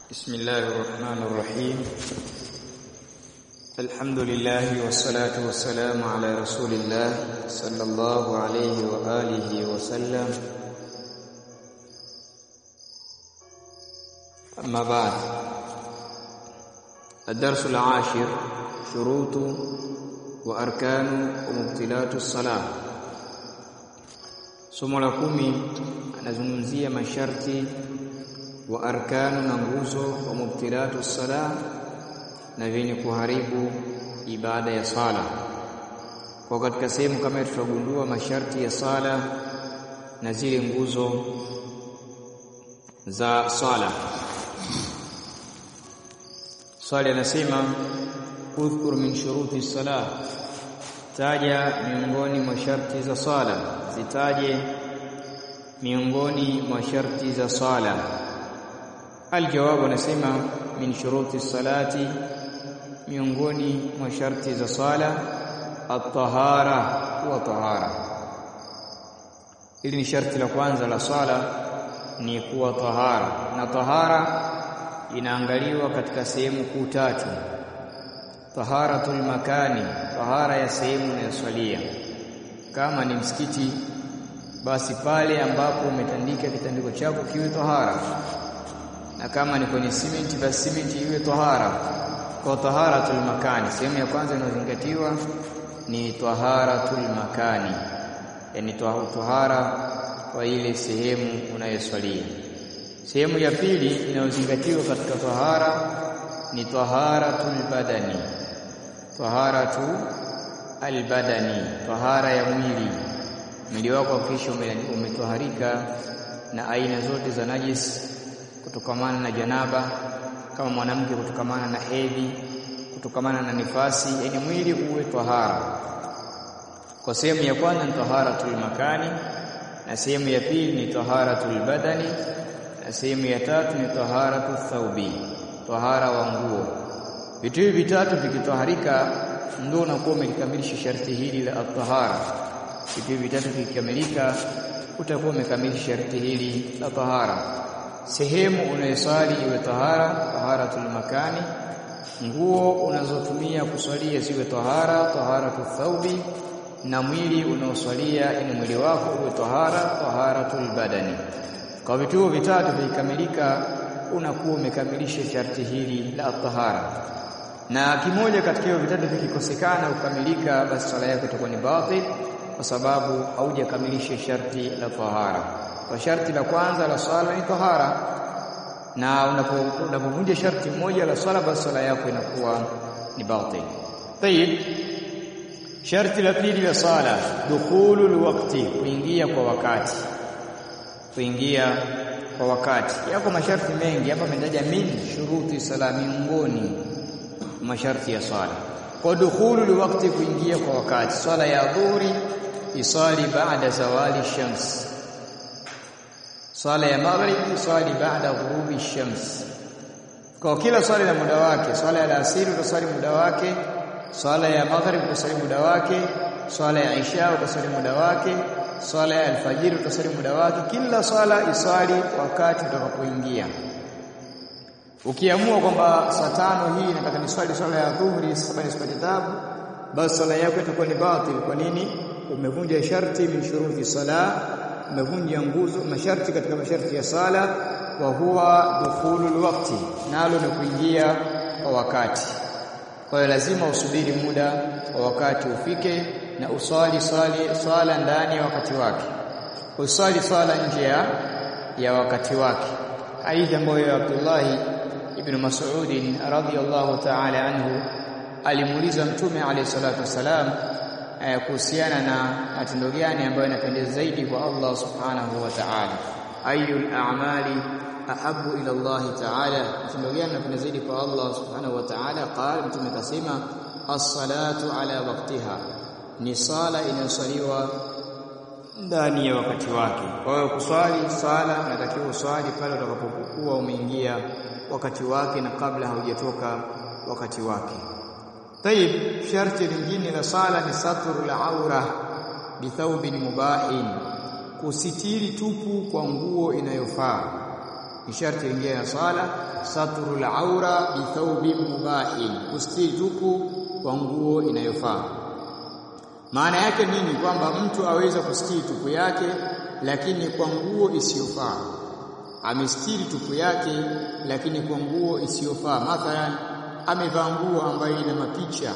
بسم الله الرحمن الرحيم الحمد لله والصلاة والسلام على رسول الله صلى الله عليه وآله وسلم أما بعد الدرس العاشر شروط وأركان ومبتلات الصلاة somo la kumi anazungumzia masharti wa arkanu na nguzo wa mubtilatu sala na vyenye kuharibu ibada ya sala. Kwa katika sehemu kama tutagundua masharti ya sala na zile nguzo za sala. Swali anasema udhkur min shuruti salah, taja miongoni mwa sharti za sala, zitaje miongoni mwa sharti za sala. Aljawabu anasema min shuruti salati, miongoni mwa sharti za sala at-tahara wa tahara. Hili ni sharti la kwanza la sala, ni kuwa tahara, na tahara inaangaliwa katika sehemu kuu tatu: taharatul makani, tahara ya sehemu unayoswalia. Kama ni msikiti, basi pale ambapo umetandika kitandiko chako kiwe tahara na kama ni kwenye simenti basi simenti iwe tahara. Kwa taharatul makani, sehemu ya kwanza inayozingatiwa ni taharatul makani, yani tahara kwa ile sehemu unayoswalia. Sehemu ya pili inayozingatiwa katika tahara ni taharatul badani, taharatu albadani, tahara ya mwili. Mwili wako hakikisha umetoharika na aina zote za najis kutokamana na janaba, kama mwanamke kutokamana na hedhi, kutokamana na nifasi, yani mwili uwe tahara. Kwa sehemu ya kwanza ni taharatul makani, na sehemu ya pili ni taharatul badani, na sehemu ya tatu ni taharatul thawbi, tahara wa nguo. Vitu hivi vitatu vikitoharika, ndio unakuwa umelikamilisha sharti hili la at-tahara. Vitu hivi vitatu vikikamilika, utakuwa umekamilisha sharti hili la tahara sehemu unayosali iwe tahara, taharatul makani. Nguo unazotumia kuswalia ziwe tahara, taharatu thawbi, na mwili unaoswalia ni mwili wako uwe tahara, taharatul badani. Kwa vitu hivyo vitatu vikikamilika, unakuwa umekamilisha sharti hili la tahara. Na kimoja katika hivyo vitatu vikikosekana kukamilika, basi swala yako itakuwa ni batil, kwa sababu haujakamilisha sharti la tahara kwa sharti la kwanza la swala ni tahara, na unapovunja sharti moja la swala, basi swala yako inakuwa ni batil. Tayib, sharti la pili la swala dukhulul waqti, kuingia kwa wakati, kuingia kwa wakati. Yako masharti mengi hapa, ametaja min shuruti sala, miongoni masharti ya swala. Kwa dukhulul waqti, kuingia kwa wakati, swala ya dhuhuri isali baada zawali shams swala ya maghrib swali baada ghurubi shams. Kwa kila swala na muda wake. Swala ya alasiri utaswali muda wake, swala ya maghrib utaswali muda wake, swala ya isha utaswali muda wake, swala ya alfajiri utaswali muda wake. Kila swala iswali wakati utakapoingia. Ukiamua kwamba saa tano hii nataka niswali swala ya dhuhuri saba nisipate tabu, basi swala yako itakuwa ni batil. Kwa nini? Umevunja sharti min shuruti sala umevunja nguzo masharti katika masharti ya sala, wa huwa dukhulul waqti, nalo ni kuingia kwa wakati. Kwa hiyo lazima usubiri muda wa wakati ufike na uswali swali swala ndani ya wakati wake, uswali swala nje ya wakati wake. Hadithi ambayo Abdullahi ibn Mas'ud radhiyallahu ta'ala anhu alimuuliza Mtume alayhi salatu wassalam kuhusiana na matendo gani ambayo yanapendeza zaidi kwa Allah subhanahu wa ta'ala, ayul a'mali ahabu ila Allah ta'ala, matendo gani yanapendeza zaidi kwa Allah subhanahu wa ta'ala? Qala, mtume kasema as-salatu ala waqtiha, ni sala inayosaliwa ndani ya wakati wake. Kwa hiyo kuswali sala unatakiwa uswali pale utakapokuwa umeingia wakati wake na kabla haujatoka wakati wake. Tayib, sharti lingine la sala ni satru la aura bithaubin mubahin, kusitiri tupu kwa nguo inayofaa. ni sharti lingine ya sala satrul aura bi thawbin mubahin kustiri tupu kwa nguo inayofaa maana yake nini kwamba mtu aweza kustiri tupu yake lakini kwa nguo isiyofaa amestiri tupu yake lakini kwa nguo isiyofaa mathalan amevaa nguo ambayo ina mapicha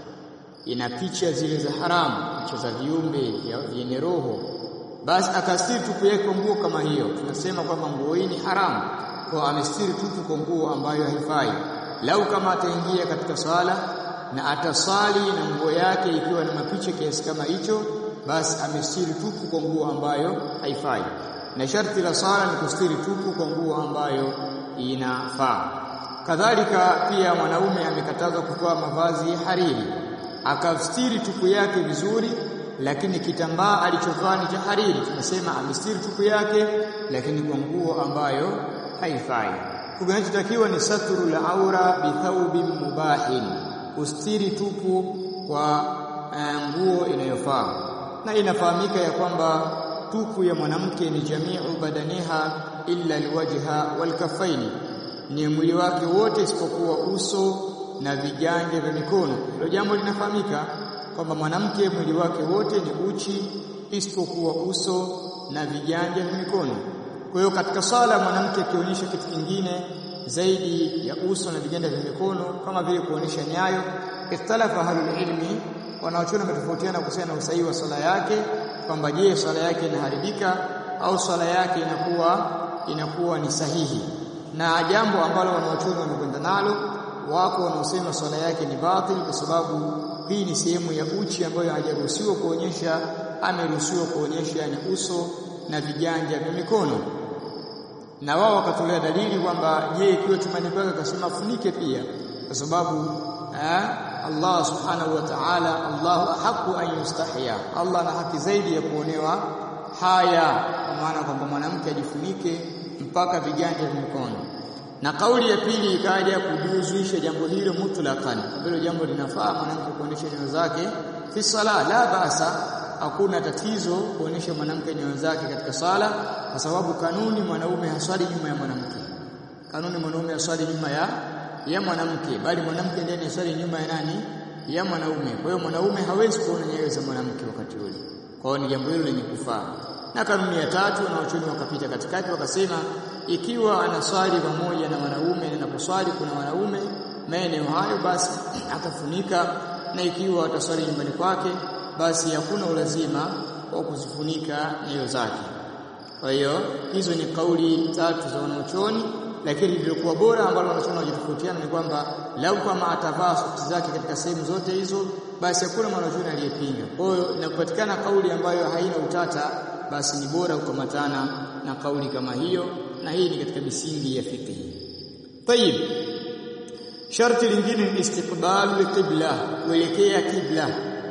ina picha zile za haramu picha za viumbe vyenye roho basi akastiri tupu yake kwa nguo kama hiyo tunasema kwamba nguo hii ni haramu kwa amestiri tupu kwa nguo ambayo haifai lau kama ataingia katika swala na atasali na nguo yake ikiwa na mapicha kiasi kama hicho basi amestiri tupu kwa nguo ambayo haifai na sharti la sala ni kustiri tupu kwa nguo ambayo inafaa kadhalika pia mwanaume amekatazwa kuvaa mavazi ya hariri akastiri tupu yake vizuri lakini kitambaa alichovaa ni cha hariri tunasema amestiri tupu yake lakini kwa nguo ambayo haifai kinachotakiwa ni satru la aura bi thawbin mubahin kustiri tupu kwa nguo inayofaa na inafahamika ya kwamba tupu ya mwanamke ni jamiu badaniha illa alwajha walkafaini ni mwili wake wote isipokuwa uso na viganja vya mikono hilo jambo linafahamika kwamba mwanamke mwili wake wote ni uchi isipokuwa uso na viganja vya mikono kwa hiyo katika sala mwanamke akionyesha kitu kingine zaidi ya uso na viganja vya mikono kama vile kuonyesha nyayo ikhtalafa ahlul ilmi wanaochona metofautiana kuhusiana na usahihi wa sala yake kwamba je sala yake inaharibika au sala yake inakuwa inakuwa ni sahihi na jambo ambalo wanaochona wamekwenda nalo wako wanaosema swala yake ni batil kwa sababu hii ni sehemu ya uchi ambayo hajaruhusiwa kuonyesha ameruhusiwa kuonyesha ni uso na viganja vya mikono na wao wakatolea dalili kwamba je ikiwa chumani kwake akasema funike pia kwa sababu eh, Allah subhanahu wa ta'ala Allahu ahqqu an yustahya Allah ana haki zaidi ya kuonewa haya kwa maana kwamba mwanamke ajifunike mpaka viganja vya mikono na kauli ya pili ikaja kujuzuisha jambo hilo mutlaqan hilo jambo linafaa mwanamke kuonesha nyayo zake fi sala la basa hakuna tatizo kuonesha mwanamke nyayo zake katika sala kwa sababu kanuni mwanaume haswali nyuma ya mwanamke kanuni mwanaume haswali nyuma ya ya mwanamke bali mwanamke ndiye anaswali nyuma ya nani ya mwanaume kwa hiyo mwanaume hawezi kuona nyayo za mwanamke wakati ule kwa hiyo ni jambo hilo lenye kufaa na kanuni ya tatu wanaochuni wakapita katikati wakasema ikiwa anaswali pamoja na wanaume na anaposwali kuna wanaume maeneo hayo basi atafunika na ikiwa ataswali nyumbani kwake basi hakuna ulazima wa kuzifunika nyayo zake kwa hiyo hizo ni kauli tatu za wanaochoni lakini lililokuwa bora ambalo wanachona wajitofautiana ni kwamba lau kama atavaa soksi zake katika sehemu zote hizo basi hakuna mwanachuoni aliyepinga kwa hiyo inapopatikana kauli ambayo haina utata basi ni bora kukamatana na kauli kama hiyo na hii ni katika misingi ya fiqh tayib sharti lingine ni istiqbalu qibla kuelekea kibla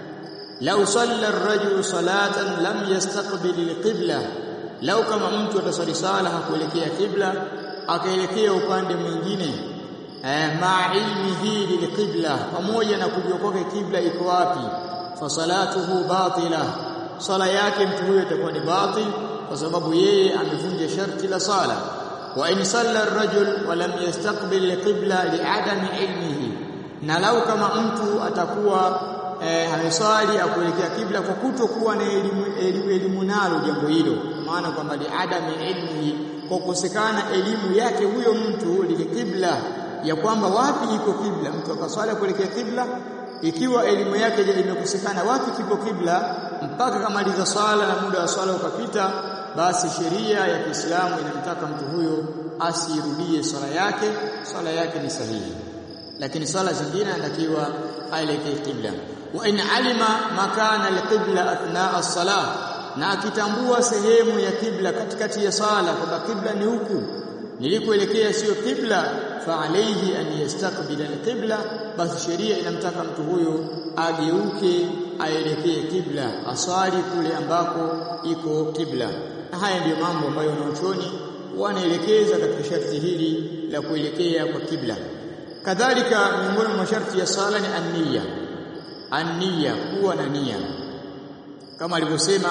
lau salla ar-rajulu salatan lam yastaqbil al-qibla lau kama mtu atasali sala hakuelekea kibla akaelekea upande mwingine eh, ma ilmihi lilqibla pamoja na kujua kwake kibla iko wapi fa salatuhu batila sala yake mtu huyo itakuwa ni batil kwa sababu yeye amevunja sharti la sala wa in salla ar-rajul wa lam yastaqbil al-qibla li'adami ilmihi na lau kama mtu atakuwa eh, ameswali akuelekea kibla kwa kutokuwa na elimu, elimu, elimu nalo jambo hilo maana kwamba li'adami ilmihi kwa kukosekana elimu yake huyo mtu lile kibla ya kwamba wapi iko kibla mtu akaswali kuelekea kibla ikiwa elimu yake imekosekana wapi kipo kibla mpaka kamaliza swala na muda wa swala ukapita basi sheria ya Kiislamu inamtaka mtu huyo asirudie swala yake swala yake ni sahihi lakini swala zingine anatakiwa aelekee kibla wa in alima makana alqibla athna as-salah na akitambua sehemu ya kibla katikati ya sala kwamba kibla ni huku nilikoelekea sio kibla fa alayhi an yastaqbila alqibla basi sheria inamtaka mtu huyo ageuke aelekee kibla aswali kule ambako iko kibla na haya ndiyo mambo ambayo wanaochoni wanaelekeza katika sharti hili la kuelekea kwa kibla kadhalika miongoni mwa masharti ya sala ni an-niyya an-niyya kuwa na nia kama alivyosema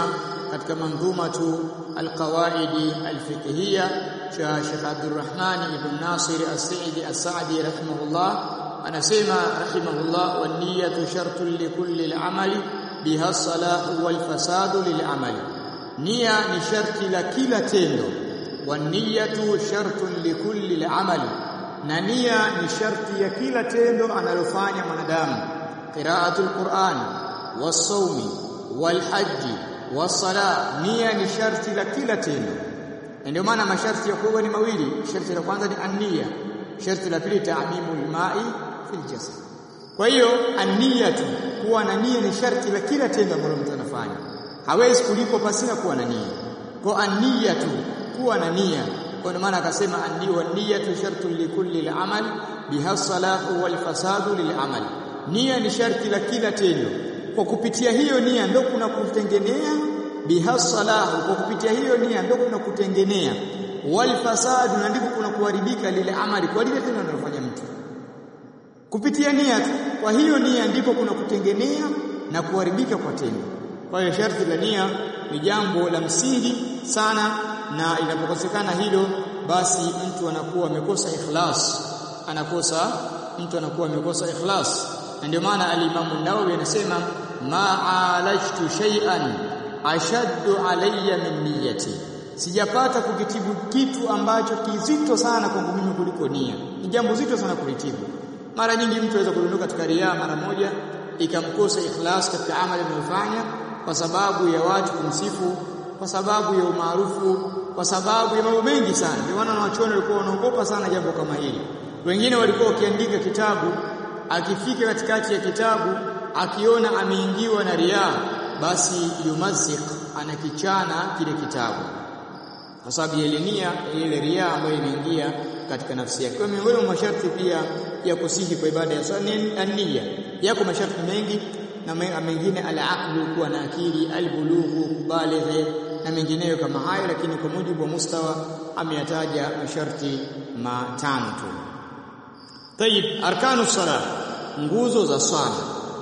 katika mandhumatu alqawaidi alfiqhiyya cha Sheikh Abdurrahman ibn Nasir as-Sa'di as-Sa'di rahimahullah anasema rahimahullah wa niyyatu shartun li kulli al-amali biha salahu wal fasadu lil amali nia ni sharti la kila tendo wa niyyatu shartun li kulli al-amali na nia ni sharti ya kila tendo analofanya mwanadamu qira'atul Qur'an was-sawmi wal-hajji was-sala nia ni sharti la kila tendo ndio maana masharti ya kuwa ni mawili sharti la kwanza ni an-niyya sharti la pili ta'mimul ma'i fil jasad kwa hiyo an-niyyatu kuwa na nia ni sharti la kila tendo ambalo mtu anafanya hawezi kulipo pasina kuwa na nia kwa an-niyyatu kuwa na nia kwa maana akasema andi wa niyatu shartu likulli al-amal biha salahu wal fasadu lil-amal nia ni sharti la kila tendo kwa kupitia hiyo nia ndio kuna kutengenea biha salahu kwa kupitia hiyo nia ndio kuna kutengenea wal fasadu na ndipo kuna kuharibika lile amali kwa lile tendo analofanya mtu kupitia nia tu kwa hiyo nia ndipo kuna kutengenea na kuharibika kwa tendo kwa hiyo sharti la nia ni jambo la msingi sana na inapokosekana hilo basi mtu anakuwa amekosa ikhlas anakosa mtu anakuwa amekosa ikhlas na ndio maana al-Imam an-Nawawi anasema ma'alajtu shay'an ashaddu alayya min niyyati sijapata kukitibu kitu ambacho kizito sana kwangu mimi kuliko nia ni jambo zito sana kulitibu mara nyingi mtu anaweza kudondoka katika riya mara moja ikamkosa ikhlas katika amali anayofanya kwa sababu ya watu kumsifu kwa sababu ya umaarufu kwa sababu ya mambo mengi sana ndio maana wanachuoni walikuwa wanaogopa sana jambo kama hili wengine walikuwa wakiandika kitabu akifika katikati ya kitabu akiona ameingiwa na riaa basi yumazik anakichana kile kitabu kwa sababu ile nia ile riaa ambayo imeingia katika nafsi yake kwa miongoni mwa masharti pia ya kusihi kwa ibada ya swala nia yako masharti mengi na mengine al-aqlu kuwa na akili al-bulughu kubalighe na mengineyo kama hayo lakini kwa mujibu wa mustawa ameyataja masharti matano tu tayib arkanu sala nguzo za swala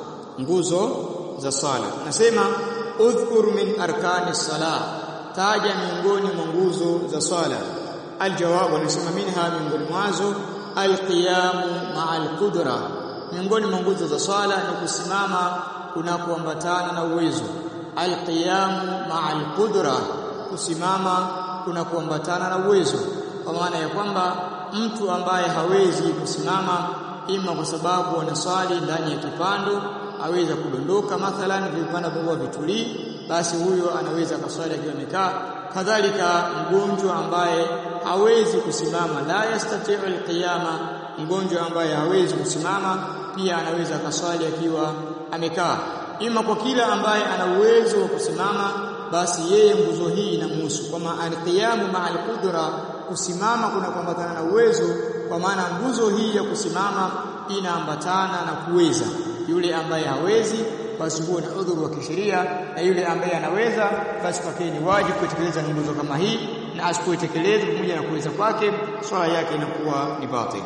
nguzo za swala nasema udhkur min arkani sala taja miongoni mwa nguzo za swala aljawabu anasema minha miongoni mwazo alqiyamu ma'a alqudra miongoni mwa nguzo za swala ni kusimama kunakoambatana na uwezo alqiyamu ma'a alqudra kusimama kunakoambatana na uwezo kwa maana ya kwamba mtu ambaye hawezi kusimama ima kwa sababu anaswali ndani ya kipando aweza kudondoka mathalan vipanda vya vitulii basi huyo anaweza kaswali akiwa amekaa kadhalika mgonjwa ambaye hawezi kusimama la yastati'u alqiyama mgonjwa ambaye hawezi kusimama pia anaweza kaswali akiwa amekaa ima kwa kila ambaye ana uwezo wa kusimama basi yeye nguzo hii inamhusu kwa maana alqiyamu ma'al qudra kusimama kuna kuambatana na uwezo kwa maana nguzo hii ya kusimama inaambatana na kuweza yule ambaye hawezi basi huo ni udhuru wa kisheria na yule ambaye anaweza basi kwake ni wajibu kutekeleza nguzo kama hii na asipoitekeleza pamoja na kuweza kwake swala yake inakuwa ni batili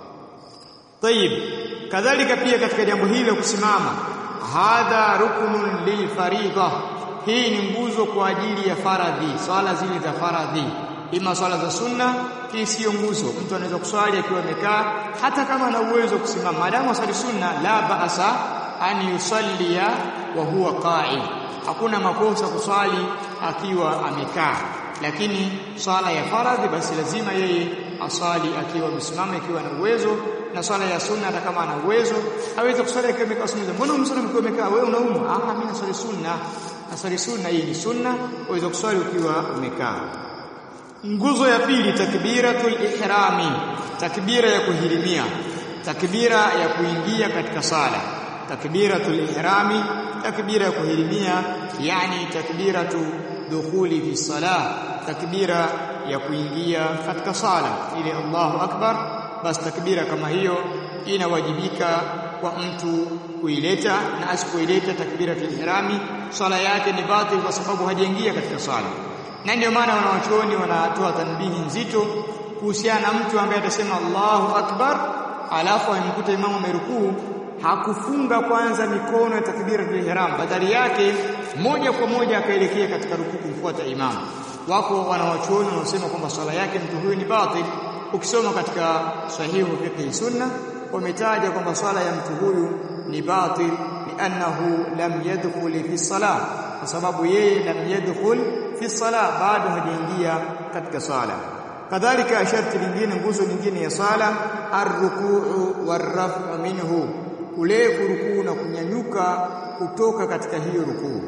طيب kadhalika pia katika jambo hili la kusimama hadha ruknun lilfaridha hii ni nguzo kwa ajili ya faradhi swala zile za faradhi ima swala za sunna hii sio nguzo mtu anaweza kuswali akiwa amekaa hata kama ana uwezo kusimama maadamu asali sunna la baasa an yusallia wa huwa qa'id hakuna makosa kuswali akiwa amekaa lakini swala ya faradhi basi lazima yeye aswali akiwa amesimama ikiwa na uwezo na swala ya sunna hata kama ana uwezo aweze kuswali akiwa amekaa sunna mbona umswali ukiwa umekaa wewe unauma ah mimi naswali sunna naswali sunna hii ni sunna uweze kuswali ukiwa umekaa nguzo ya pili takbiratul ihrami takbira ya kuhirimia takbira ya kuingia katika sala takbiratul ihrami takbira ya kuhirimia yani takbiratu dukhuli fi salah takbira ya kuingia katika sala ili Allahu akbar bas takbira kama hiyo inawajibika kwa mtu kuileta na asipoileta takbiratul ihrami sala yake ni batil kwa sababu hajaingia katika sala na ndio maana wanawachuoni wanatoa tanbihi nzito kuhusiana na mtu ambaye atasema Allahu akbar alafu amkuta imamu amerukuu hakufunga kwanza mikono ya takbiratul ihram badali yake moja kwa moja akaelekea katika rukuu kumfuata imamu wako wanawachuoni wanaosema kwamba swala yake mtu huyu ni batil ukisoma katika sahihu fiqh sunna wametaja kwamba swala ya mtu huyu ni batil li'annahu lam yadkhul fi salah kwa sababu yeye lam yadkhul fi salah bado hajaingia katika swala kadhalika sharti lingine nguzo nyingine ya swala arrukuu warrafu minhu kule kurukuu na kunyanyuka kutoka katika hiyo rukuu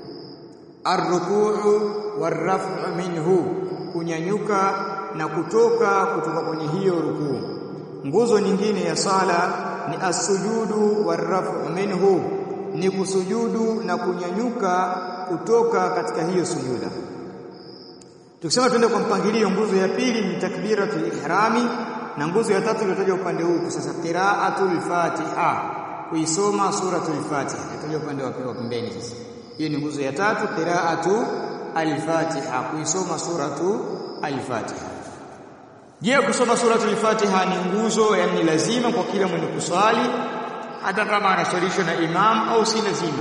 arrukuu warrafu minhu kunyanyuka na kutoka kutoka kwenye hiyo rukuu nguzo nyingine ya sala ni asujudu warrafu minhu ni kusujudu na kunyanyuka kutoka katika hiyo sujuda tukisema tuende kwa mpangilio nguzo ya pili ni takbiratul ihrami na nguzo ya tatu iliyotajwa upande huu sasa qiraatul fatiha kuisoma suratul fatiha iliyotajwa upande wa pembeni sasa hiyo ni nguzo ya tatu qiraatu al-fatiha kuisoma suratu al-fatiha je kusoma suratul al-fatiha ni nguzo yani lazima kwa kila mwenye kuswali hata kama anaswalishwa na imam au si lazima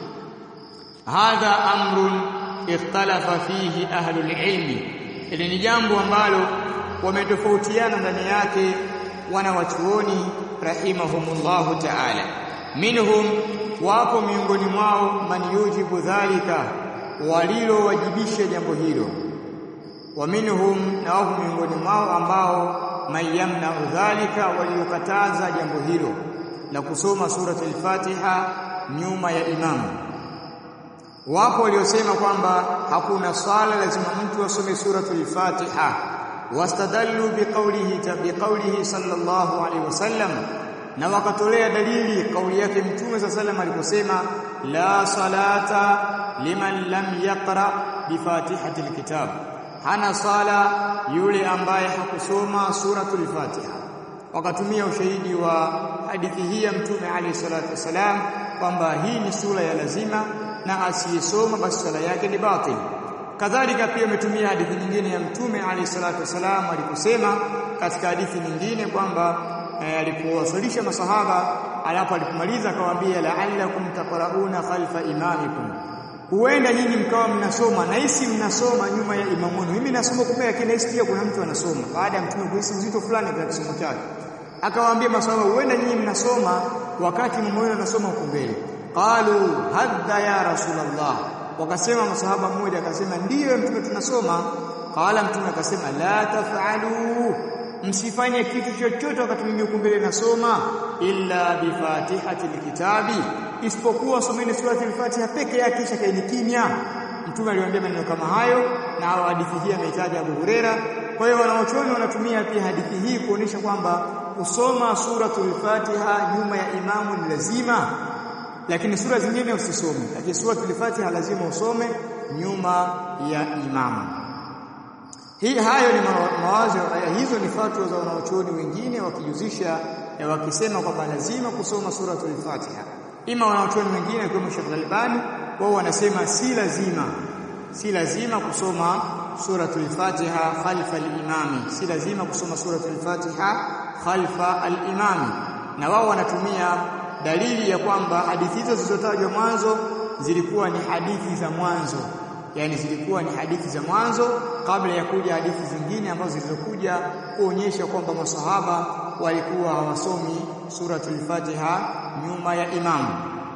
hadha amrun ikhtalafa fihi ahlul ilmi ili ni jambo ambalo wametofautiana ndani yake wana wachuoni rahimahumullahu ta'ala minhum wapo miongoni mwao man yujibu dhalika walilowajibisha jambo hilo wa minhum na wapo miongoni mwao ambao mayamna dhalika waliokataza jambo hilo la kusoma suratul fatiha nyuma ya imamu wapo waliosema kwamba hakuna swala lazima mtu asome suratul fatiha wastadallu biqaulihi biqaulihi sallallahu alaihi wasallam na wakatolea dalili kauli yake mtume sa sallam aliposema la salata liman lam yaqra bifatihati alkitab hana sala yule ambaye hakusoma suratul fatiha wakatumia ushahidi wa hadithi hii ya mtume alayhi salatu wasalam kwamba hii ni sura ya lazima na asiyesoma basi sala yake ni batil kadhalika pia umetumia hadithi nyingine ya mtume alayhi salatu wasalam aliposema katika hadithi nyingine kwamba e, alipowasalisha masahaba alapo alipomaliza akawaambia la'allakum taqrauna khalfa imamikum huenda nyinyi mkawa mnasoma na hisi mnasoma nyuma ya imamu wenu mimi nasoma kumbe lakini hisi pia kuna mtu anasoma baada ya mtume kuhisi uzito fulani katika kisomo chake akawaambia masahaba huenda nyinyi mnasoma wakati imamu wenu anasoma huko mbele qalu hadda ya rasulullah wakasema masahaba mmoja akasema ndiyo mtume tunasoma qala mtume akasema la taf'alu msifanye kitu chochote wakati mimi huko mbele nasoma illa bi fatihati alkitabi isipokuwa someni surati al-Fatiha peke yake kisha kaeni kimya mtume aliwaambia maneno kama hayo na hadithi hii ameitaja Abu Huraira kwa hiyo wanaochuoni wanatumia pia hadithi hii kuonesha kwamba kusoma suratul Fatiha nyuma ya imamu ni lazima lakini sura zingine usisome lakini suratul Fatiha lazima usome nyuma ya imamu hii hayo ni mawazo hizo ni fatwa za wanaochuoni wengine wakijuzisha wakisema kwamba lazima kusoma suratul Fatiha ima wanaochuoni wengine kama Sheikh Albani wao wanasema si lazima si lazima kusoma suratul Fatiha khalfa al-imami si lazima kusoma suratul Fatiha khalfa al-imami na wao wanatumia dalili ya kwamba hadithi hizo zilizotajwa mwanzo zilikuwa ni hadithi za mwanzo yani zilikuwa ni hadithi za mwanzo kabla ya kuja hadithi zingine ambazo zilizokuja kuonyesha kwamba masahaba walikuwa hawasomi suratul Fatiha nyuma ya imamu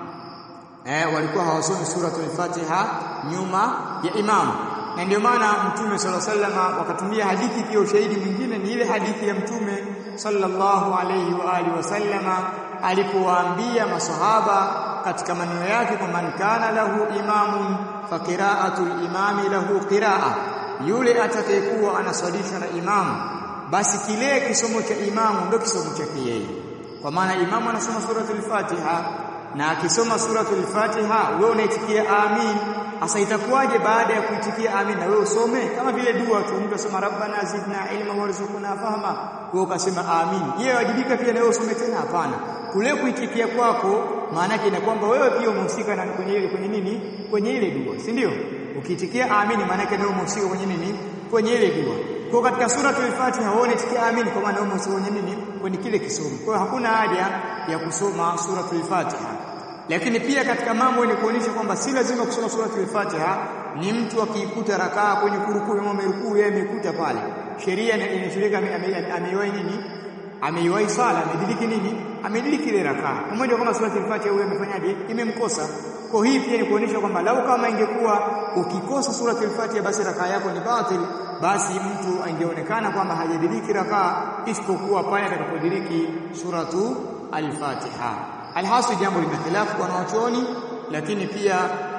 eh walikuwa hawasomi suratul Fatiha nyuma ya imamu na ndio maana mtume sala sallama wakatumia hadithi pia ushahidi mwingine ni ile hadithi ya mtume sallallahu alayhi wa alihi wasallama alipowaambia masahaba katika maneno yake kwamba kana lahu imamun fa qira'atul imami lahu qira'a yule atakayekuwa anaswalishwa na imamu basi kile kisomo cha imamu ndio kisomo chake yeye kwa maana imamu anasoma suratul Fatiha na akisoma suratul Fatiha wewe unaitikia amin Asa itakuwaje baada ya kuitikia amin na wewe usome kama vile dua tu mtu asema rabbana zidna ilma warzuqna fahma wewe ukasema amin yeye wajibika pia na wewe usome tena hapana kule kuitikia kwako maana yake ni kwamba wewe pia umehusika na kwenye ile kwenye nini kwenye ile dua si ndio ukiitikia amin maana yake wewe umehusika kwenye nini kwenye ile dua Kwa katika suratul Fatiha waone tikiamini kwa maana usione nini kwenye kile kisomo. Kwa hiyo hakuna haja ya kusoma suratul Fatiha. Lakini pia katika mambo ni kuonyesha kwamba si lazima kusoma suratul Fatiha ni mtu akiikuta rakaa kwenye kurukuu ama amerukuu yeye amekuta pale. Sheria inashirika ameiwahi nini? Ameiwahi sala, amediriki nini? Amediriki ile rakaa. Pamoja kwamba suratul Fatiha huyo amefanyaje? Imemkosa. Kwa hii pia ni kuonyesha kwamba lau kama ingekuwa ukikosa suratul Fatiha basi rakaa yako ni batil, basi mtu angeonekana kwamba hajadiriki rakaa isipokuwa pale atakapodiriki suratu al-Fatiha. Alhasil jambo lina khilafu kwa wanachuoni, lakini pia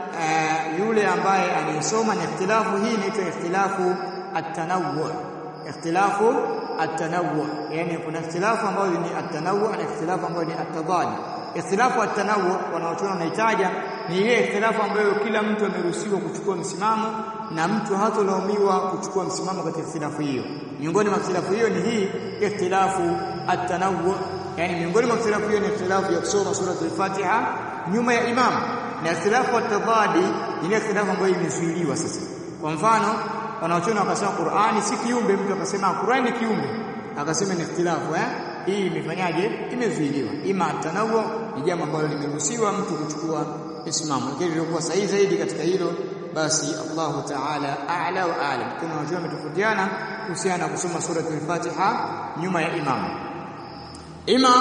uh, yule ambaye anayesoma na ikhtilafu hii inaitwa ikhtilafu at-tanawwu. Ikhtilafu at-tanawwu, yani kuna ikhtilafu ambayo ni at-tanawwu na ikhtilafu ambayo ni at-tadad. Ikhtilafu at-tanawwu wanaochuoni wanahitaja ni ile ikhtilafu ambayo kila mtu ameruhusiwa kuchukua msimamo na mtu hatolaumiwa kuchukua msimamo katika ikhtilafu hiyo. Miongoni mwa ikhtilafu hiyo ni hii ikhtilafu at-tanawwu yani miongoni mwa ikhtilafu hiyo ni ikhtilafu ya kusoma suratul Fatiha nyuma ya imam na ikhtilafu at-tadadi ni ikhtilafu ambayo imezuiliwa sasa kwa mfano wanaochona wakasema Qur'ani si kiumbe mtu akasema Qur'ani ni kiumbe akasema ni ikhtilafu eh hii imefanyaje imezuiliwa ima tanawu ni jambo ambalo limeruhusiwa mtu kuchukua islamu lakini ilikuwa sahihi zaidi katika hilo basi Allahu Ta'ala a'la wa a'lam kuna watu wametofautiana kuhusiana na kusoma suratul Fatiha nyuma ya imam ima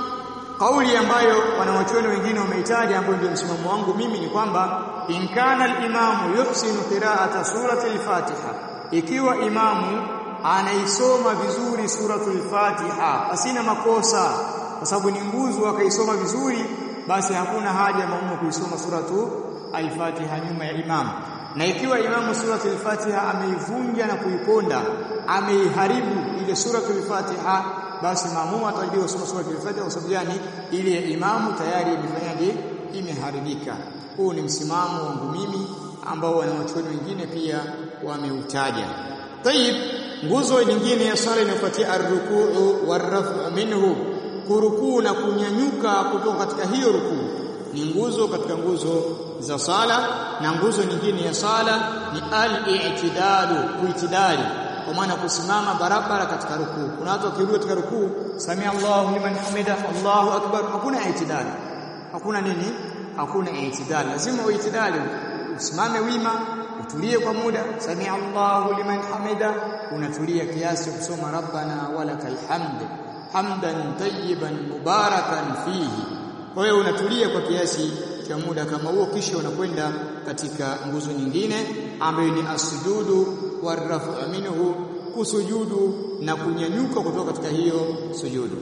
kauli ambayo wanawachuoni wengine wameitaja ambayo ndio msimamo wangu mimi ni kwamba in kana al-imamu yuhsinu qira'ata surati al-Fatiha ikiwa imamu anaisoma vizuri suratul Fatiha asina makosa kwa sababu ni nguzo akaisoma vizuri basi hakuna haja ya maumu kuisoma suratu al-Fatiha nyuma ya imamu na ikiwa imamu suratul Fatiha ameivunja na kuiponda ameiharibu ile suratul Fatiha basi maamuma atajua kusoma sura al-Fatiha kwa sababu gani ile ya imamu tayari imefanyaje imeharibika huu ni msimamo wangu mimi ambao wanawachuoni wengine pia wameutaja tayib nguzo nyingine ya swala inayofuatia ar-rukuu war-raf'u minhu kurukuu na kunyanyuka kutoka katika hiyo rukuu ni nguzo katika nguzo za sala na nguzo nyingine ya sala ni al-i'tidalu kuitidali kwa maana kusimama barabara katika rukuu. Kuna watu wakirudi katika rukuu, samia Allahu liman hamida, Allahu akbar, hakuna itidali. Hakuna nini? Hakuna itidali. Lazima uitidali, usimame wima, utulie kwa muda. Samia Allahu liman hamida, unatulia kiasi kusoma rabbana walakal hamd hamdan tayyiban mubarakan fihi. Kwa hiyo unatulia kwa kiasi cha muda kama huo, kisha unakwenda katika nguzo nyingine ambayo ni asujudu warafu minhu kusujudu na kunyanyuka kutoka katika hiyo sujudu.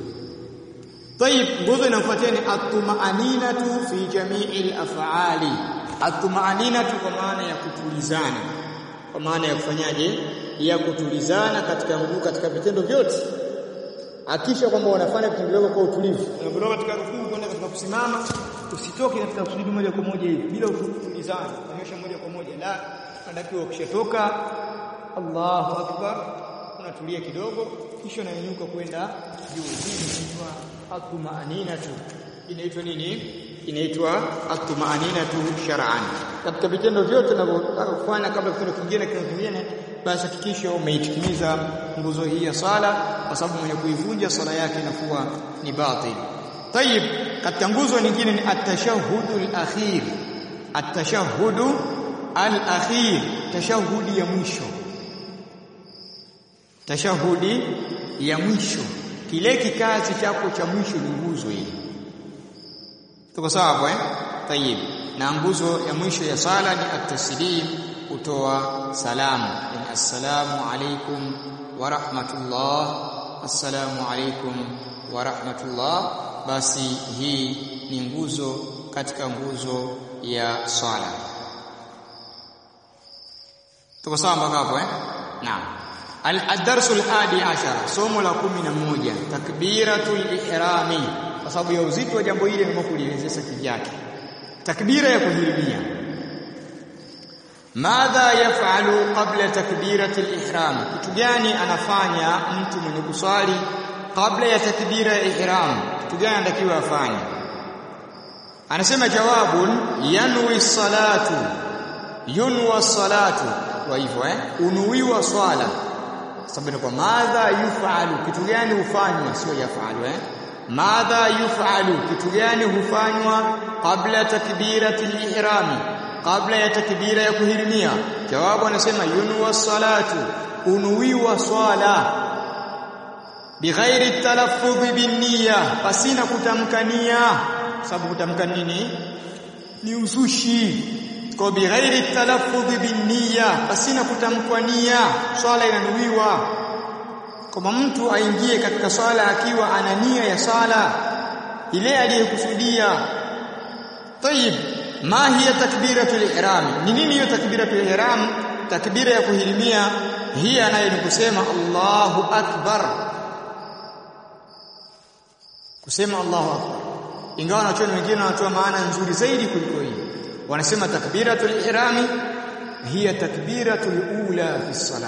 Tayib, nguzo inayofuatia ni at-tuma'aninatu fi jami'il af'ali. At-tuma'aninatu kwa maana ya kutulizana, kwa maana ya kufanyaje? Ya kutulizana katika nguvu, katika vitendo vyote. Akisha kwamba wanafanya vitendo vyako kwa utulivu. Unapotoka katika rukuu kwenda katika kusimama, usitoke katika kusujudu moja kwa moja hivi bila kutulizana, kuonyesha moja kwa moja la unatakiwa ukishatoka Allahu akbar unatulia kidogo kisha unanyanyuka kwenda juu hii inaitwa atumaninatu inaitwa nini inaitwa atumaninatu shar'an katika vitendo vyote unavyofanya kabla kitendo kingine kitendo kingine basi hakikisha umeitikimiza nguzo hii ya sala kwa sababu mwenye kuivunja sala yake inakuwa ni batil tayib katika nguzo nyingine ni at-tashahhudul akhir at-tashahhudu al-akhir tashahudi ya mwisho tashahudi ya mwisho kile kikazi chako cha mwisho ni nguzo hii tuko sawa hapo eh tayib na nguzo ya mwisho ya sala ni at-taslim kutoa salamu yani assalamu alaikum wa rahmatullah assalamu alaikum wa rahmatullah basi hii ni nguzo katika nguzo ya sala tuko sawa mpaka hapo eh naam al-darsu al-hadi ashara somo la 11 takbiratul ihrami kwa sababu ya uzito wa jambo hili nimekulielezea kivyake takbira ya kuhirimia madha yafalu qabla takbirati al-ihram kitu gani anafanya mtu mwenye kuswali kabla ya takbira ya ihram kitu gani anatakiwa afanye anasema jawabun yanwi salatu yunwa salatu kwa hivyo eh unuiwa swala sababu ni kwa madha yufalu kitu gani hufanywa sio yafalu eh madha yufalu kitu gani hufanywa kabla takbirati lihrami kabla ya takbira ya kuhirimia jawabu anasema yunwa salatu unuwiwa swala bighairi talaffudhi binniya pasina kutamkania sababu kutamka nini ni uzushi kwa bighairi talaffudhi binniya pasina kutamkwa nia swala inanuiwa kama mtu aingie katika swala akiwa ana nia ya swala ile aliyokusudia tayib ma hiya takbiratul ihram ni nini hiyo takbiratul ihram takbira ya kuhirimia hii anayo ni kusema Allahu akbar kusema Allahu akbar ingawa wanachuoni wengine wanatoa maana nzuri zaidi kuliko hii wanasema takbiratul ihrami hiya takbiratul ula fi salah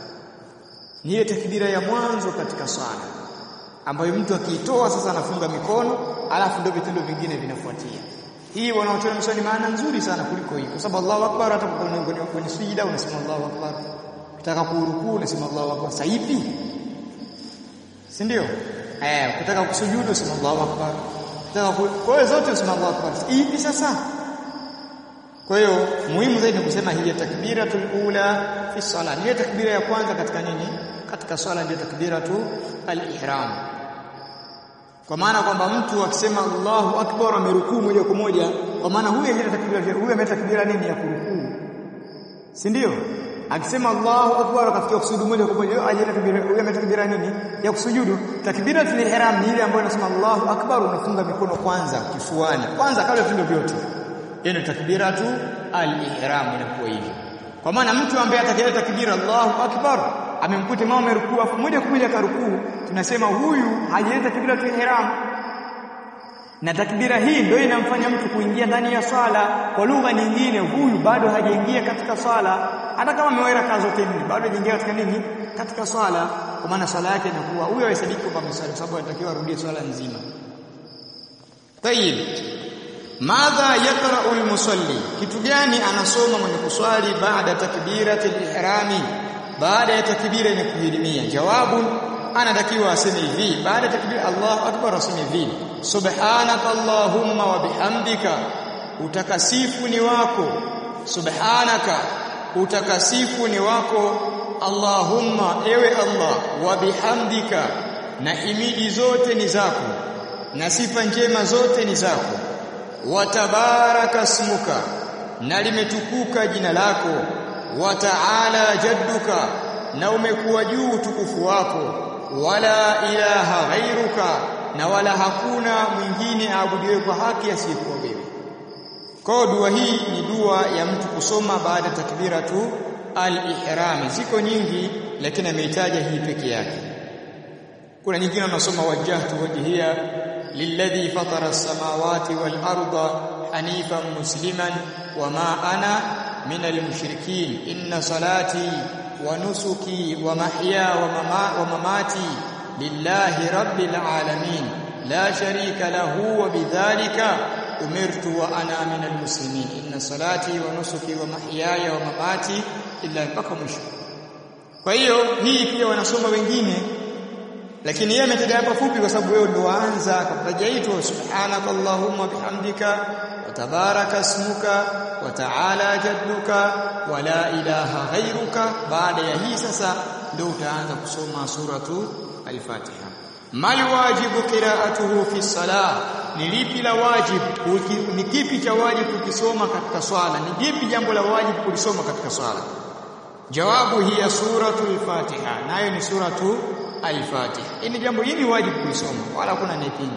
ni ile takbira ya mwanzo katika swala ambayo mtu akiitoa sasa anafunga mikono alafu ndio vitendo vingine vinafuatia hii wanaotoa mswali maana nzuri sana kuliko hii kwa sababu Allahu akbar hata kwenye sujida unasema Allahu akbar ukitaka kurukuu unasema Allahu akbar saipi si ndio eh ukitaka kusujudu unasema Allahu akbar ukitaka kwa hiyo zote unasema Allahu akbar ipi sasa kwa hiyo muhimu zaidi ni kusema hii takbiratul ula fi sala ni takbira ya kwanza katika nini katika swala ndio takbiratu al-ihram kwa maana kwamba mtu akisema Allahu akbar amerukuu moja kwa moja kwa maana huyu yeye takbira huyu ametakbira nini ya kurukuu si ndio akisema Allahu akbar akafikia kusujudu moja kwa moja yeye takbira huyu ametakbira nini ya kusujudu takbiratul ihram ni ile ambayo inasema Allahu akbar unafunga mikono kwanza kifuani kwanza kabla vitendo vyote hiyo ni takbiratu al-ihram inakuwa hivyo kwa maana mtu ambaye atakaye takbira Allahu akbar amemkuta mama amerukuu afu moja kwa moja karukuu tunasema huyu hajaleta takbiratu ihram na takbira hii ndio inamfanya mtu kuingia ndani ya swala kwa lugha nyingine huyu bado hajaingia katika swala hata kama ameweka kazi zote nne bado hajaingia katika nini katika swala kwa maana swala yake inakuwa huyo haisadiki kwamba amesali sababu anatakiwa arudie swala nzima tayib madha yaqra'u al-musalli kitu gani anasoma mwenye kuswali baada takbirati al-ihrami baada ya takbira ya kuhirimia jawabu anatakiwa aseme hivi baada ya takbira Allahu akbar aseme hivi subhanaka allahumma wa bihamdika utakasifu ni wako subhanaka utakasifu ni wako allahumma ewe allah wa bihamdika na imidi zote ni zako na sifa njema zote ni zako watabaraka smuka na limetukuka jina lako wa ta'ala jadduka na umekuwa juu utukufu wako wala ilaha ghairuka na wala hakuna mwingine aabudiwe kwa haki asiyekuwa wewe kwa dua hii ni dua ya mtu kusoma baada takbiratu al-ihram ziko nyingi lakini ameitaja hii peke yake kuna nyingine unasoma wajjahtu wajhiya lilladhi fatara as-samawati wal arda hanifan musliman wama ana min al-mushrikin inna salati wa nusuki wa mahya wa, mama, wa mamati lillahi rabbil alamin la sharika lahu wa bidhalika umirtu wa ana min al-muslimin inna salati wa nusuki wa mahyaya wa mamati illa mpaka mwisho kwa hiyo hii pia wanasoma wengine lakini yeye ametaja hapa fupi kwa sababu wewe ndio waanza akataja hito subhanaka allahumma bihamdika wa tabaraka ismuka wa ta'ala jadduka wa la ilaha ghairuka baada ya hii sasa ndio utaanza kusoma suratu al-Fatiha mal wajibu qira'atuhu fi salah ni lipi la wajibu ni kipi cha wajibu kukisoma katika swala ni lipi jambo la wajibu kulisoma katika swala jawabu hiya suratul Fatiha nayo ni suratu al-Fatiha. Hili jambo hili wajibu kulisoma wala hakuna anayepinga.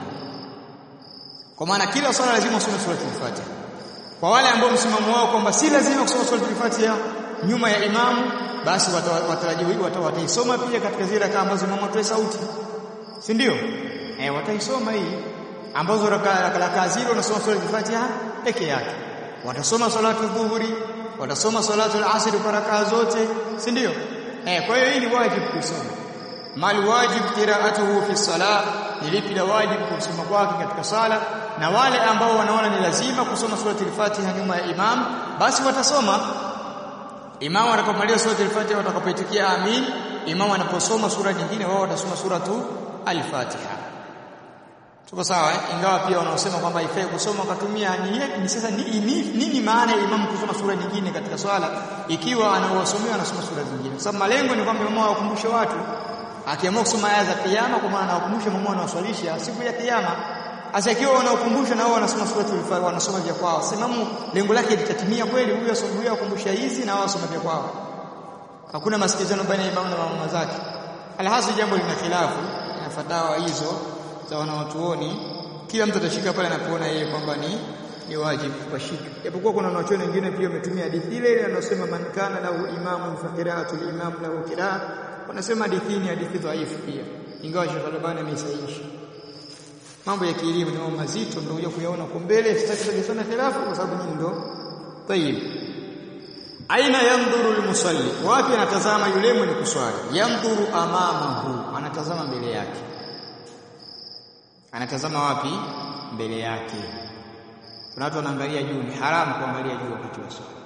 Kwa maana kila swala lazima usome suratul Fatiha. Kwa wale ambao msimamo wao kwamba si lazima kusoma suratul Fatiha nyuma ya imamu basi watarajiwa wata, wataisoma pia katika zile rakaa ambazo imamu atoe sauti. Si ndio? Eh wataisoma hii ambazo rakaa zile unasoma suratul Fatiha peke yake. Watasoma salatu dhuhuri, watasoma salatu al-asr kwa rakaa zote, si ndio? Eh kwa hiyo hii ni wajibu kusoma mal wajib qira'atuhu fi salah ni lipi la wajibu kusoma kwake katika sala na wale ambao wanaona ni lazima kusoma surati al-Fatiha nyuma ya imam basi watasoma imam atakapomaliza surati al-Fatiha watakapoitikia amin imamu anaposoma sura nyingine wao watasoma sura tu al-Fatiha tuko sawa eh? ingawa pia wanaosema kwamba haifai kusoma akatumia ni sasa ni, ni, nini maana ya imamu kusoma sura nyingine katika swala ikiwa anaowasomea anasoma sura zingine kwa sababu malengo ni kwamba imamu awakumbushe watu akiamua kusoma aya za kiyama kwa maana anawakumbusha imamu anawaswalisha siku ya kiyama Asa ikiwa wanaokumbusha na wao wanasoma suratul Fatiha wanasoma vya kwao. Semamu lengo lake litatimia kweli huyo asubuhi akumbusha hizi na wao wasoma vya kwao. Hakuna masikizano baina ya imamu na mama zake. Alhasi jambo lina khilafu na fatawa hizo za wanawachuoni. Kila mtu atashika pale anapoona yeye kwamba ni ni wajibu kushika. Japokuwa kuna wanachuoni wengine pia wametumia hadithi ile ile anasema man kana lahu imamu fa qira'atul imam lahu qira'a. Wanasema hadithi ni hadithi dhaifu pia. Ingawa Sheikh Albani ameisahihisha mambo ya kielimu ni mambo mazito ndio kuja kuyaona kwa mbele sitaki kujisoma khilafu kwa sababu nyinyi ndo tayib aina yandhuru almusalli wapi anatazama yule mwenye kuswali yandhuru amamahu anatazama mbele yake anatazama wapi mbele yake kuna watu wanaangalia juu ni haramu kuangalia juu wakati wa swala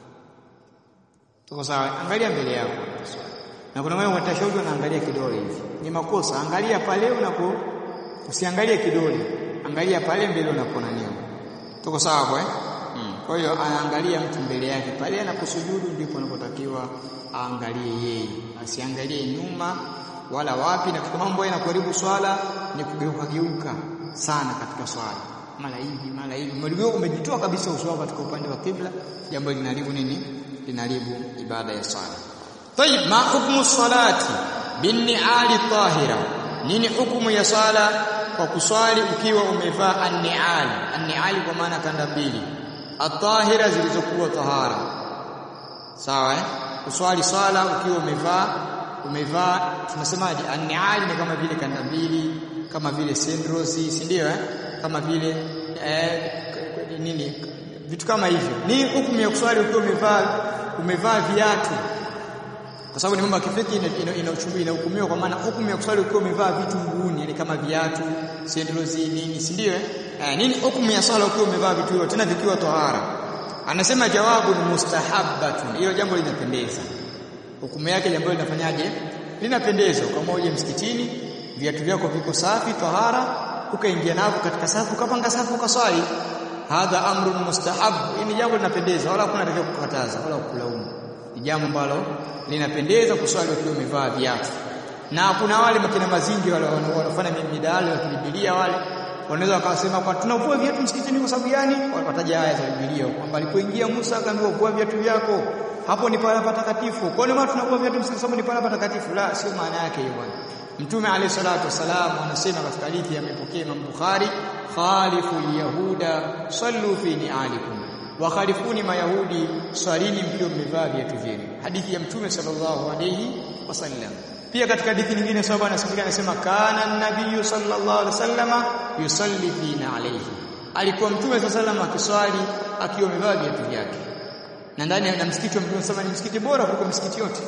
tuko sawa angalia mbele yako na kuna wale watashauri wanaangalia kidole hivi ni makosa angalia pale unapo usiangalie kidole angalia pale mbele unapona nini tuko sawa kwa eh hmm. kwa hiyo anaangalia mtu mbele yake pale anaposujudu ndipo anapotakiwa aangalie yeye asiangalie nyuma wala wapi na katika mambo yanakuharibu swala ni kugeuka geuka sana katika swala mara hivi mara hivi mligeuka umejitoa kabisa uso wako katika upande wa kibla jambo linaharibu nini linaharibu ibada ya swala طيب ما حكم الصلاه بالنعال الطاهره nini hukumu ya sala kwa kuswali ukiwa umevaa an-ni'al an-ni'al kwa maana kanda mbili at-tahira zilizokuwa tahara sawa eh kuswali sala ukiwa umevaa umevaa tunasemaje an-ni'al ni kama vile kanda mbili kama vile sendrosi si ndio eh kama vile eh, nini vitu kama hivyo ni hukumu ya kuswali ukiwa umevaa umevaa viatu kwa sababu ni mambo ya kifiki inahukumiwa kwa maana hukumu ya kuswali ukiwa umevaa vitu mguuni yani kama viatu sendrozi nini si ndio eh nini hukumu ya swala ukiwa umevaa vitu hivyo tena vikiwa tahara anasema jawabu ni mustahabbatun hilo jambo linapendeza hukumu yake jambo linafanyaje linapendeza kama uje msikitini viatu vyako viko safi tahara ukaingia navyo katika safu ukapanga safu ukaswali hadha amrun mustahab ni jambo linapendeza wala hakuna atakayekukataza kukataza wala kukulaumu ni jambo ambalo linapendeza kuswali ukiwa umevaa viatu na kuna wale makina mazingi wale wanafanya midali wa Biblia wale wanaweza wakasema kwa tunavua viatu msikitini kwa sababu gani wataja aya za Biblia kwamba alipoingia Musa akaambiwa vua viatu vyako hapo ni pala patakatifu kwa nini watu tunavua viatu msikitini sababu ni pala patakatifu la sio maana yake hiyo bwana Mtume alayhi salatu wasalam anasema katika hadithi amepokea Imam Bukhari khalifu yahuda sallu fi ni'alikum wa khalifuni mayahudi swalini mkiwa mmevaa viatu vyenu hadithi ya Mtume sallallahu alayhi wasallam pia katika hadithi nyingine sahaba anasimulia anasema kana an-nabiy sallallahu alaihi wasallama yusalli fina alayhi alikuwa Mtume sallallahu alayhi akiswali akiwa amevaa viatu vyake na ndani ya msikiti wa Mtume sallallahu ni msikiti bora kuliko misikiti yote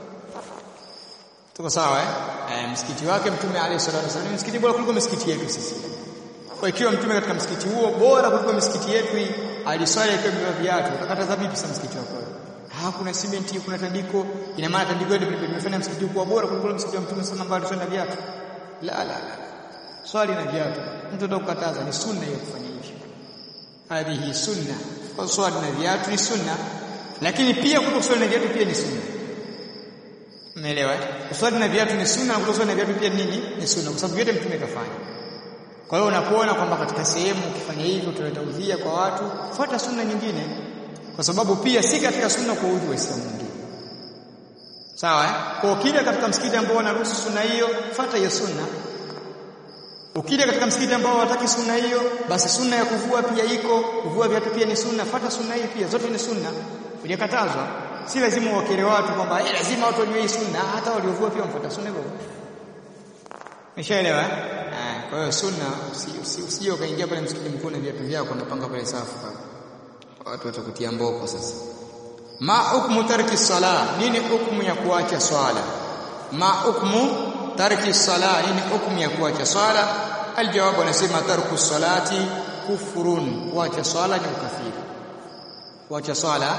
tuko sawa eh e, msikiti wake Mtume alayhi salatu wasallam ni msikiti bora kuliko misikiti yetu sisi kwa ikiwa Mtume katika msikiti huo bora kuliko misikiti yetu hii aliswali akiwa amevaa viatu utakataza vipi sasa msikiti wako Ah kuna simenti kuna tandiko ina maana tandiko hili limefanya msikiti kuwa bora kuliko msikiti wa Mtume sana ambao aliswali na viatu la la la swali na viatu mtu ndio kukataza ni sunna hiyo kufanya hivyo hadhihi sunna kwa swali na viatu ni sunna lakini pia kutoswali na viatu pia ni sunna umeelewa kuswali na viatu ni sunna na kutoswali na viatu pia nini ni sunna kwa sababu vyote mtume kafanya kwa hiyo unapoona kwamba katika sehemu ukifanya hivyo utaleta udhia kwa watu fuata sunna nyingine kwa sababu pia si katika sunna kwa udhu waislamu wengine sawa eh? kwa ukija katika msikiti ambao wanaruhusu sunna hiyo fuata hiyo sunna ukija katika msikiti ambao hawataki sunna hiyo basi sunna ya kuvua pia iko kuvua viatu pia ni sunna fuata sunna hiyo pia zote ni sunna hujakatazwa si lazima uwakere watu kwamba eh lazima watu wajue hii sunna hata waliovua pia wamfuata sunna hivyo Umeshaelewa? Eh, kwa hiyo sunna usije ukaingia pale msikiti mkuu na viatu vyako unapanga pale safu pale. Watu watakutia mboko sasa. Ma hukmu tarki sala? Nini hukumu ya kuacha swala? Ma hukmu tarki sala? Nini hukumu ya kuacha swala? Aljawabu anasema tarku salati kufurun. Kuacha swala ni ukafiri. Kuacha swala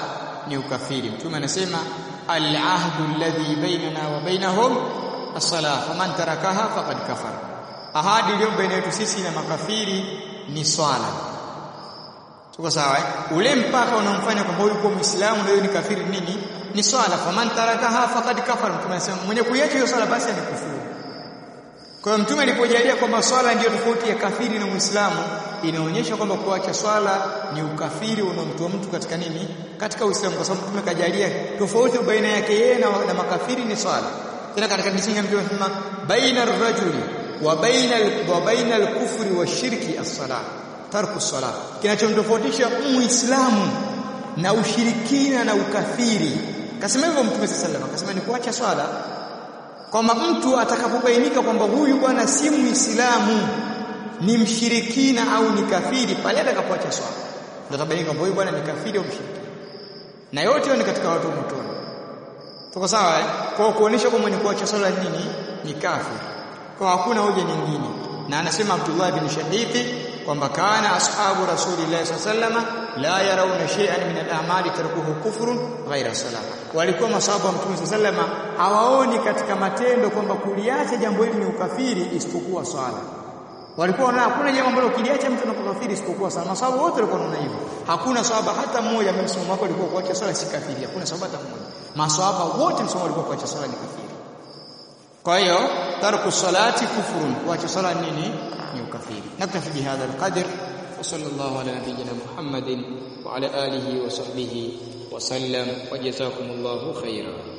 ni ukafiri mtume anasema al-ahdu alladhi bainana wa bainahum as-salah faman tarakaha faqad kafara ahadi iliyo baina yetu sisi na makafiri ni swala tuko sawa eh? ule mpaka unaomfanya kwamba huyu kwa muislamu na huyu ni kafiri nini ni swala faman tarakaha faqad kafara mtume anasema mwenye kuiacha hiyo swala basi amekufuru kwa hiyo mtume alipojalia kwamba swala ndiyo tofauti ya kafiri na muislamu inaonyesha kwamba kuacha swala ni ukafiri unaomtoa mtu katika nini katika uislamu kwa sababu mtume kajalia tofauti baina yake yeye na, na makafiri ni swala tena katika misingi mtume anasema baina ar-rajuli wa baina wa baina al-kufri wa shirki as-salah tarku as-salah kinachomtofautisha muislamu na ushirikina na ukafiri kasema hivyo mtume sallallahu alaihi wasallam akasema ni kuacha swala kwamba mtu atakapobainika kwamba huyu bwana si muislamu ni mshirikina au ni kafiri pale atakapoacha swala ndio tabainika kwamba huyu bwana ni kafiri au mshirikina na yote ni katika watu motoni tuko sawa eh? kwa kuonesha kwamba mwenye kuacha swala nini ni kafiri kwa hakuna hoja nyingine na anasema Abdullah bin Shadithi kwamba kana ashabu rasulillah sallallahu la yarawna shay'an min al-a'mali tarkuhu kufrun ghaira salah walikuwa masahaba wa mtume sallallahu hawaoni katika matendo kwamba kuliacha jambo hili ni ukafiri isipokuwa swala walikuwa wanaona hakuna jambo ambalo ukiliacha mtu anakufiri isipokuwa swala masahaba wote walikuwa wanaona hivyo hakuna sahaba hata mmoja ambaye msimamo wake ulikuwa kuacha swala si kafiri hakuna sahaba hata mmoja masahaba wote msimamo walikuwa kuacha swala ni kafiri kwa hiyo tarku salati kufrun kuacha swala nini ni ukafiri naktafi bihadha alqadr وصلى الله على نبينا محمد وعلى اله وصحبه وسلم وجزاكم الله خيرا